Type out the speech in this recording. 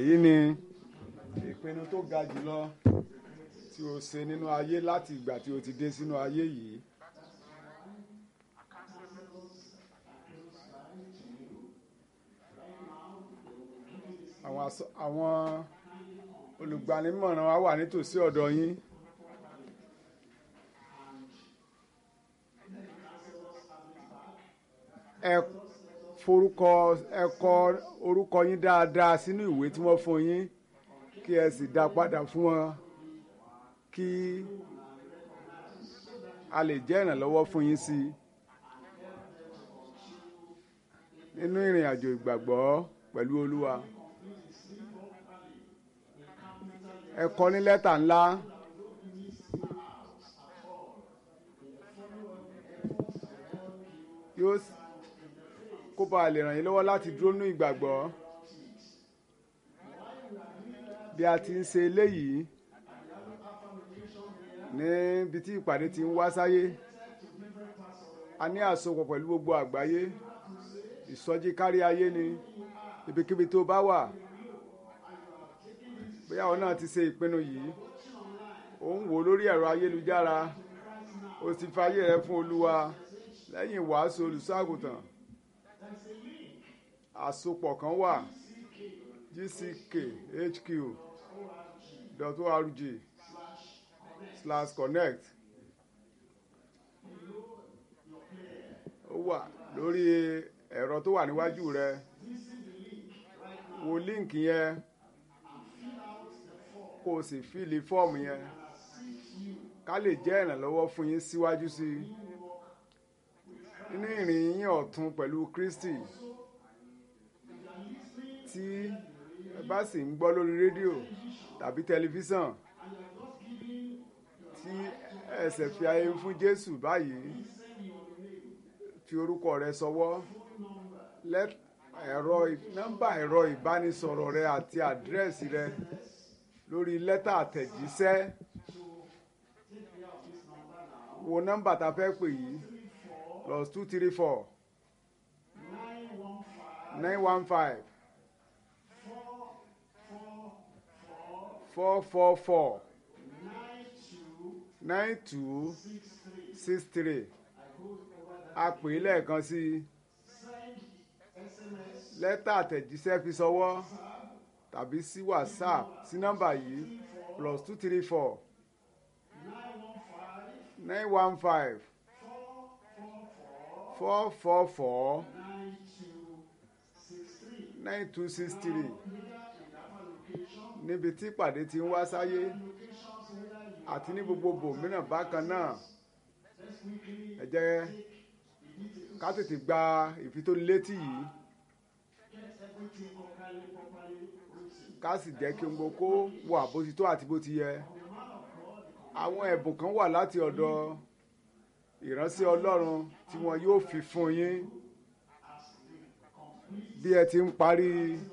èyí ni ìpinnu tó ga jùlọ tí o ṣe nínú ayé láti ìgbà tí o ti dé sínú ayé yìí. àwọn aṣọ- àwọn olùgbanimọ̀ràn wa wà nítòsí ọ̀dọ̀ yín. ẹ forúkọ ẹ kọ orúkọ yín dáadáa sínú ìwé tí wọ́n fún yín kí ẹ sì dá padà fún wọn kí a lè jẹ́ ìrànlọ́wọ́ fún yín sí i nínú ìrìn àjò ìgbàgbọ́ pẹ̀lú Olúwa. ẹ kọ ní lẹ́tà ńlá yóò s- kó bá lè ràn yín lọ́wọ́ láti dúró ní ìgbàgbọ́ bí a ti ń ṣe eléyìí níbi tí ìpàdé ti ń wá sáyé a ní àsopọ̀ pẹ̀lú gbogbo àgbáyé ìsọjí kárí ayé ni ibikíbi tó bá wà bóyá àwọn náà ti ṣe ìpinnu yìí ó ń wò lórí ẹ̀rọ ayélujára ó ti fayé rẹ fún olúwa lẹ́yìn ìwàásù olùṣọ́àgùtàn àsopọ̀ kan wà gckhq.org slash connect ó wà lórí ẹ̀rọ tó wà níwájú rẹ wo líǹkì yẹn kó o sì fíìlì fọ́ọ̀mù yẹn ká lè jẹ́ ìrànlọ́wọ́ fún yín síwájú sí i nínú ìrìn yín ọ̀tun pẹ̀lú Kristi tí ẹ bá sì ń gbọ́ lórí rédíò tàbí tẹlifíṣàn tí ẹsẹ̀ fi ayé fún Jésù báyìí fi orúkọ rẹ sọwọ́ lẹ́t- ẹ̀rọ nọ́mbà ẹ̀rọ ìbánisọ̀rọ̀ rẹ àti àdírẹ́sì rẹ lórí lẹ́tà àtẹ̀jíṣẹ́ wo nọ́mbà tá a fẹ́ pè yìí plus two three four nine one five four four four nine two six three a pè é lẹ́ẹ̀kan sí i lẹ́tà àtẹ̀jíṣẹ́ fi ṣọwọ́ tàbí sí whatsapp sí nọ́mbà yìí plus two three four nine one five four four four nine two six three níbi tí ìpàdé ti ń wá sáyé àti ní gbogbo bòmíràn bákan náà ẹ jẹ́ ká tètè gba ìfitónilétí yìí ká sì jẹ́ kí n gbogbo kó wà bó ti tó àti bó ti yẹ àwọn ẹ̀bùn kan wà láti ọ̀dọ̀ ìránṣẹ́ Ọlọ́run tí wọn yóò fi fún yín bí ẹ ti ń parí